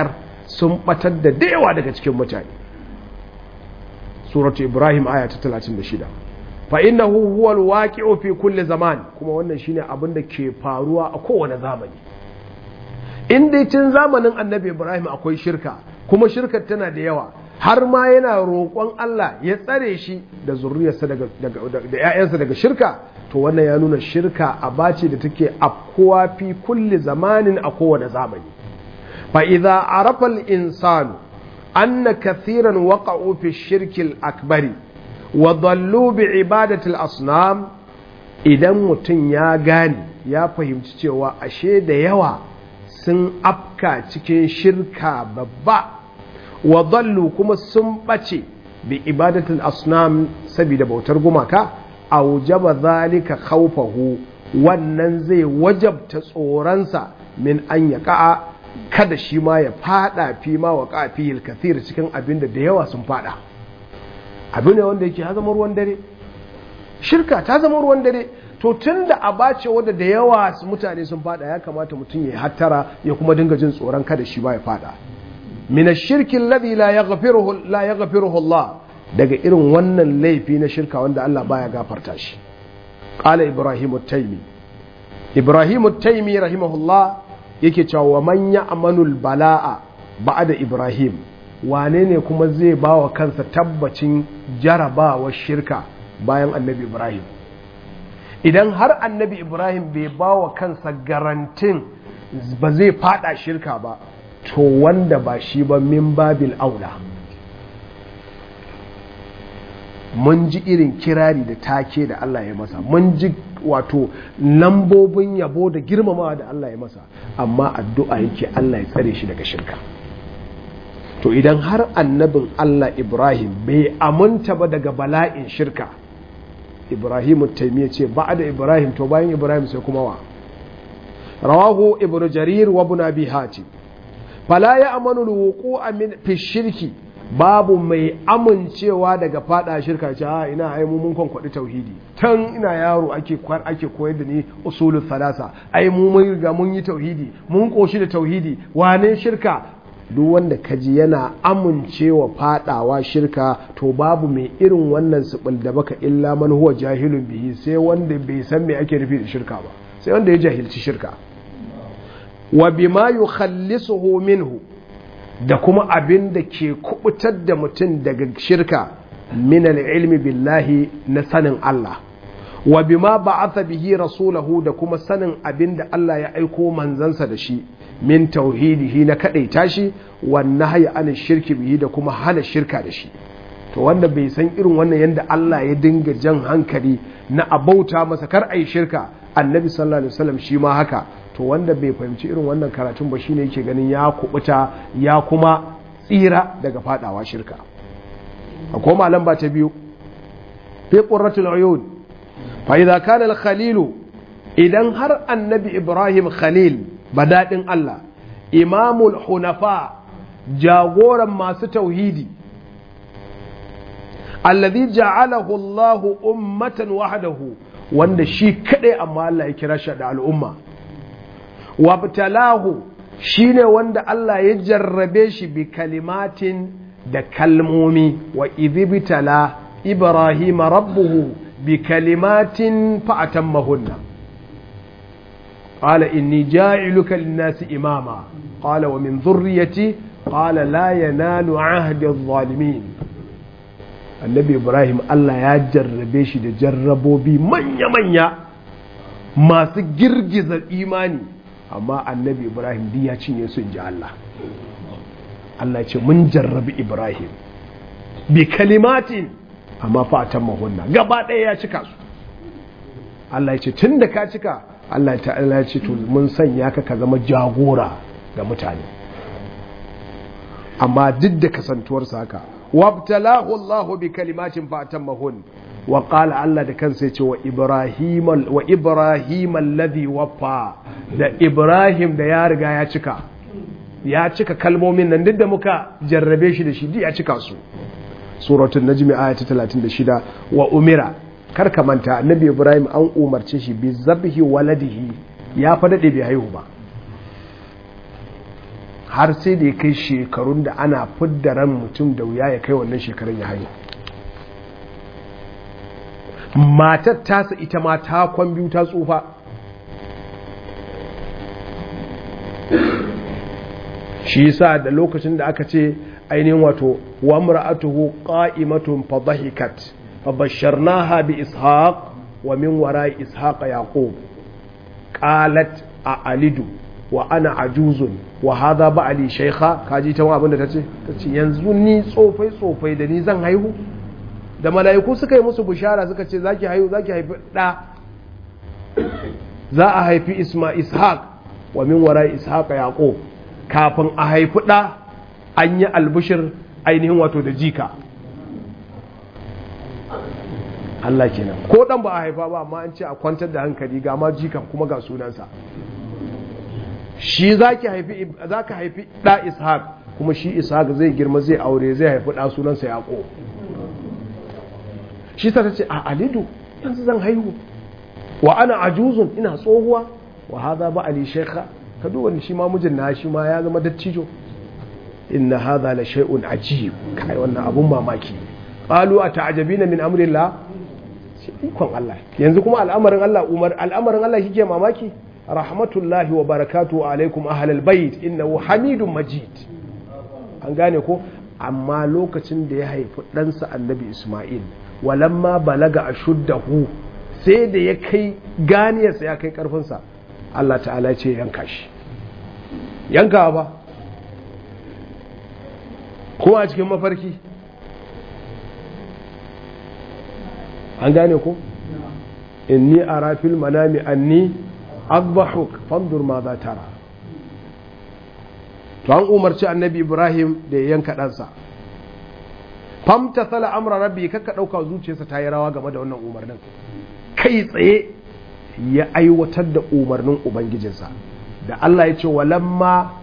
sun batar da dayawa daga cikin mutane suratu ibrahim aya ta 36 fa innahu huwal waqi'u fi kulli zaman kuma wannan shine abin da ke faruwa a kowane zamani in dai tun zamanin annabi ibrahim akwai shirka kuma shirkar tana da yawa har ma yana roƙon Allah ya tsare shi da zurriyarsa daga da ƴaƴansa daga shirka to wannan ya nuna shirka a bace da take afkuwa fi kulli zamanin a kowane zamani fa idza arafa al insanu anna kathiran waqa'u fi shirki akbari wa dallu bi ibadati al asnam idan mutum ya gane ya fahimci cewa ashe da yawa sun afka cikin shirka babba wa dallu kuma sun ɓace bi ibadatul asnam saboda bautar gumaka aujaba zalika khawfahu wannan zai wajabta tsoronsa min an ya ka'a kada shi ma ya fada fi ma wa kafi kathir cikin abin da da yawa sun fada abin ne wanda yake ya zama ruwan dare shirka ta zama ruwan dare to tun da a bace wadda da yawa mutane sun fada ya kamata mutum ya hattara ya kuma dinga jin tsoron kada shi ba ya fada min ash-shirki alladhi la yaghfiruhu la yaghfiruhu Allah daga irin wannan laifi na shirka wanda Allah baya gafarta shi qala ibrahim at-taymi ibrahim at-taymi rahimahullah yake cewa wa man ya'manu al-bala'a ba'da ibrahim wane ne kuma zai bawa kansa tabbacin jarabawar shirka bayan annabi ibrahim idan har annabi ibrahim bai ba wa kansa garantin ba zai fada shirka ba to wanda ba shi ba min babil aula mun ji irin kirari da take da Allah ya masa mun ji wato lambobin yabo da girmamawa da Allah ya masa amma addu'a yake Allah ya tsare shi daga shirka to idan har annabin Allah Ibrahim bai aminta ba daga bala'in shirka Ibrahim taimiyya ce ba da Ibrahim to bayan Ibrahim sai kuma wa rawahu ibnu jarir wa ibn abi hatim fala ya amanu alwuqu'u min fi shirki babu mai amincewa daga fada shirka ce a ina ai mu mun kwankwadi tauhidi tan ina yaro ake kwar ake koyar da ni usulul salasa ai mu mun riga mun yi tauhidi mun koshi da tauhidi wane shirka duk wanda kaji yana amincewa fadawa shirka to babu mai irin wannan subul da baka illa man huwa jahilun bihi sai wanda bai san me ake nufi da shirka ba sai wanda ya jahilci shirka wa bima yukhallisuhu minhu da kuma abin da ke kubutar da mutum daga shirka min ilmi billahi na sanin Allah wa bima ba'atha bihi rasulahu da kuma sanin abin da Allah ya aiko manzansa da shi min tauhidihi na kadaita shi wan nahyi an shirki bihi da kuma hana shirka da shi to wanda bai san irin wannan yanda Allah ya dinga jan hankali na abauta masa kar ai shirka annabi sallallahu alaihi wasallam shi ma haka to wanda bai fahimci irin wannan karatun ba shine yake ganin ya kubuta ya kuma tsira daga fadawa shirka akwai malam ba ta biyu fi qurratul uyun fa idza kana al khalil idan har annabi ibrahim khalil badadin Allah imamul hunafa jagoran masu tauhidi alladhi ja'alahu Allahu ummatan wahdahu wanda shi kadai amma Allah ya kira shi da al'umma wabtalahu shine wanda Allah ya jarrabe shi bi kalimatin da kalmomi wa idhibtala ibrahim rabbuhu bi kalimatin fa atammahunna qala inni ja'iluka lin-nasi imama qala wa min dhurriyyati qala la yanalu 'ahdi adh-dhalimin annabi ibrahim Allah ya jarrabe shi da jarrabobi manya-manya masu girgiza imani amma annabi ibrahim di ya cinye su ji Allah Allah ce mun jarrabi ibrahim bi kalimatin amma fatan mahunna gaba ɗaya ya cika su Allah ce tun da ka cika Allah ta'ala ya ce to mun sanya ka ka zama jagora ga mutane amma duk da kasantuwarsa haka wabtalahu Allah bi kalimatin fatan mahun wa qala Allah da kansa ya ce wa Ibrahim wa Ibrahim alladhi waffa da Ibrahim da ya riga ya cika ya cika kalmomin nan duk da muka jarrabe shi da shi ya cika su suratul najm aya ta 36 wa umira kar ka manta annabi Ibrahim an umarce shi bi zabhi waladihi ya fa dade bai haihu ba har sai da ya kai shekarun da ana fidda ran mutum da wuya ya kai wannan shekarun ya haihu matar tasa ita ma ta kwan biyu ta tsufa shi yasa da lokacin da aka ce ainihin wato wa mar'atuhu qa'imatun fa dhahikat fa basharnaha bi ishaq wa min wara'i ishaq yaqub qalat a alidu wa ana ajuzun wa hadha ba'li shaykha kaji ta abin da tace tace yanzu ni tsofai tsofai da ni zan haihu da mala'iku suka yi musu bishara suka ce zaki haihu zaki haifi da za a haifi isma ishaq wa min wara'i ishaq yaqub kafin a haifi ɗa an yi albishir ainihin wato da jika Allah kenan ko ɗan ba a haifa ba amma an ce a kwantar da hankali ga ma jikan kuma ga sunansa shi za ka haifi ɗa ishaq kuma shi ishaq zai girma zai aure zai haifi ɗa sunansa yaƙo shi sa ta ce a alidu yanzu zan haihu wa ana ajuzun ina tsohuwa wa haza ba ali shekha ka duba shi ma mijin na shi ma ya zama dattijo inna hadha la shay'un ajib kai wannan abun mamaki qalu ata'jabina min amrillah shi ikon Allah yanzu kuma al'amarin Allah umar al'amarin Allah kike mamaki rahmatullahi wa barakatuhu alaikum ahlal bait innahu hamidun majid an gane ko amma lokacin da ya haifi ɗansa annabi Ismail walamma balaga ashuddahu sai da ya kai ganiyarsa ya kai karfinsa Allah ta'ala ce yanka shi yanka ba ko a cikin mafarki an gane ko inni ara fil manami anni adbahuk fandur ma za tara to an umarci annabi ibrahim da ya yanka ɗansa famta sala amra rabbi kakka ɗauka zuciyarsa ta yi rawa game da wannan umarnin kai tsaye ya aiwatar da umarnin ubangijinsa da Allah ya ce walamma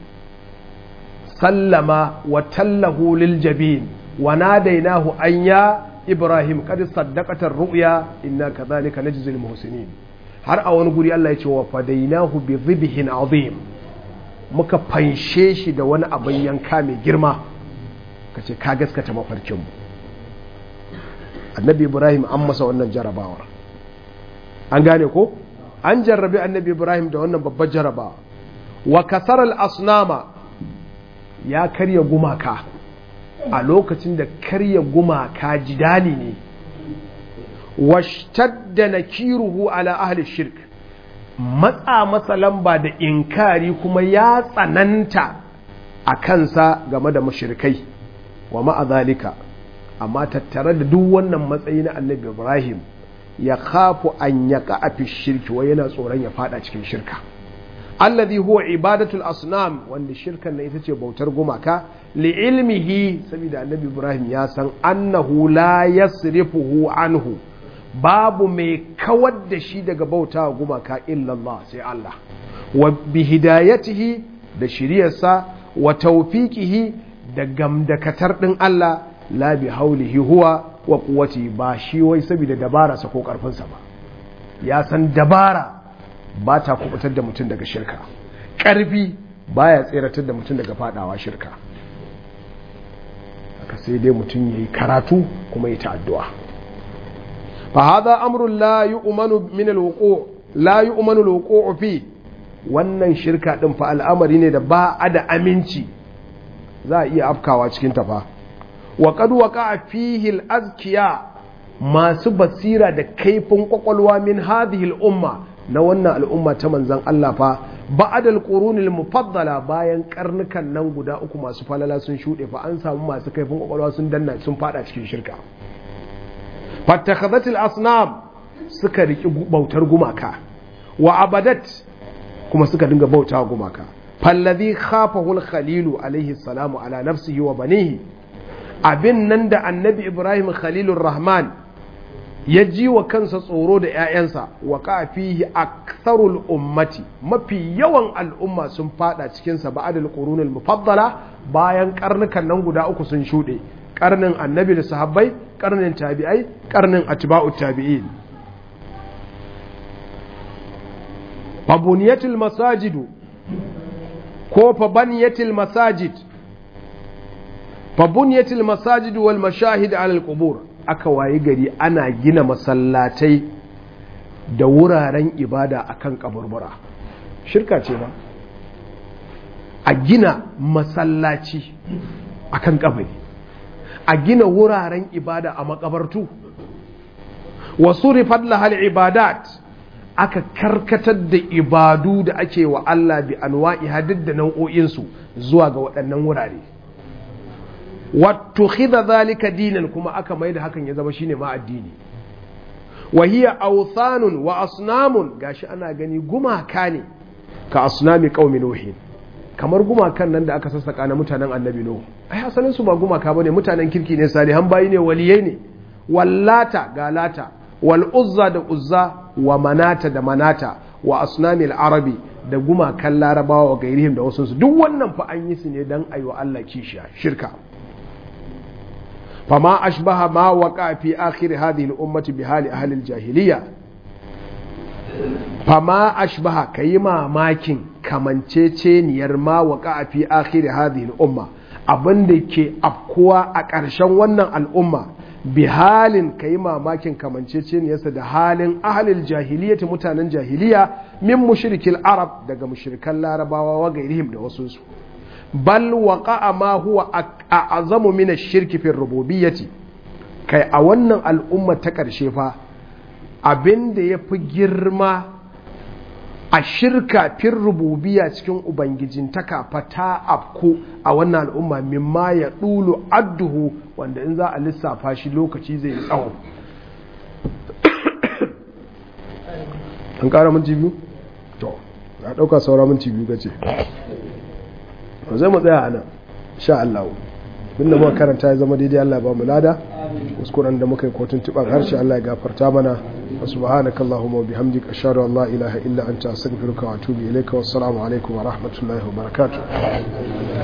sallama wa tallahu lil jabin wa nadainahu an ya ibrahim qad saddaqata ru'ya inna kadhalika najzi al muhsinin har a wani guri Allah ya ce wa fadainahu bi dhibhin azim muka fanshe shi da wani abin yanka mai girma kace ka gaskata mafarkin mu annabi ibrahim an masa wannan jarabawar an gane ko an jarrabi annabi ibrahim da wannan babbar jarabawa wa kasaral asnama ya karya gumaka a lokacin da karya gumaka jidali ne washtadda nakiruhu ala ahli shirk matsa masa lamba da inkari kuma ya tsananta a kansa game da mushrikai wa ma'azalika amma tattare da duk wannan matsayi na annabi ibrahim ya kafu an ya fi shirki wai yana tsoron ya fada cikin shirka alladhi huwa ibadatul asnam wanda shirkan na ita ce bautar gumaka li ilmihi saboda annabi ibrahim ya san annahu la yasrifuhu anhu babu mai kawar da shi daga bauta gumaka illallah sai Allah wa bi hidayatihi da shiriyarsa wa tawfiqihi da gamdakatar din Allah la bi haulihi huwa wa kuwati ba shi wai saboda dabararsa ko karfinsa ba ya san dabara ba ta kubutar da mutum daga shirka ƙarfi baya tseratar da mutum daga fadawa shirka aka sai dai mutum ya yi karatu kuma ya ta addu'a fa hada amrun la yu'manu min al-wuqu' la yu'manu al fi wannan shirka din fa al'amari ne da ba a da aminci za a iya afkawa cikin ta fa wa qad waqa'a fihi al-azkiya masu basira da kaifin kwakwalwa min hadhihi al-umma na wannan al'umma ta manzan Allah fa ba'adal qurunil mufaddala bayan karnukan nan guda uku masu falala sun shuɗe fa an samu masu kaifin kwakwalwa sun danna sun fada cikin shirka fattakhadhatil asnam suka riki bautar gumaka wa abadat kuma suka dinga bauta gumaka falladhi khafahu al-khalilu alaihi salamu ala nafsihi wa banihi abin nan da annabi ibrahim khalilur rahman ya ji wa kansa tsoro da 'ya'yansa wa kafihi aktharul ummati mafi yawan al'umma sun fada cikinsa ba'adul qurunul mufaddala bayan karnukan nan guda uku sun shuɗe karnin annabi da sahabbai karnin tabi'ai karnin atba'ut tabi'in fabuniyatul masajidu ko fa baniyatil masajid fa buniyatil masajid wal mashahid ala al qubur aka wayi gari ana gina masallatai da wuraren ibada akan kaburbura shirka ce ba a gina masallaci akan kabari a gina wuraren ibada a makabartu wasu rifat lahal ibadat aka karkatar da ibadu da ake wa Allah bi anwa'i hadid da nau'o'insu zuwa ga waɗannan wurare wattu khidha zalika dinan kuma aka mai da hakan ya zama shine ma addini wa hiya awthanun wa asnamun gashi ana gani gumaka ne ka asnami qaumi nuhin kamar gumakan nan da aka sassaka na mutanen annabi nuhu ai asalin su ba gumaka bane mutanen kirki ne salihan bayi ne waliyai ne wallata ga lata wal uzza da uzza wa manata da manata wa asnamil arabi da gumakan larabawa wa gairihim da wasu duk wannan fa an yi su ne dan ayi wa Allah kishiya shirka fama ashbaha ma waqa fi akhir hadhihi al-ummati bi hali ahli al-jahiliya fama ashbaha kayi mamakin kamanceceniyar ma waqa fi akhir hadhihi al-umma abinda ke afkuwa a ƙarshen wannan al'umma bi halin ka yi mamakin kamanceceniyarsa da halin ahalil jahiliyyati mutanen jahiliya min mushrikil arab daga mushrikan larabawa wa gairihim da wasu su bal waqa'a ma huwa a'zamu min ash-shirki fi rububiyyati kai a wannan al'umma ta karshe fa abinda yafi girma a shirka fin rububiya cikin ubangijintaka fata afku a wannan al'umma mimma ya ɗulu adduhu wanda in za a lissafa shi lokaci zai yi tsawo an ƙara minti biyu? to na ɗauka saura minti biyu gace ba zai mu tsaya a nan sha Allah binda muka karanta ya zama daidai Allah ba mu lada kuskuren da muka yi kotun tuban harshe Allah ya gafarta mana subhanaka allahumma wa bihamdika ashhadu an la ilaha illa anta astaghfiruka wa atubu ilayka wassalamu alaikum wa rahmatullahi wa barakatuh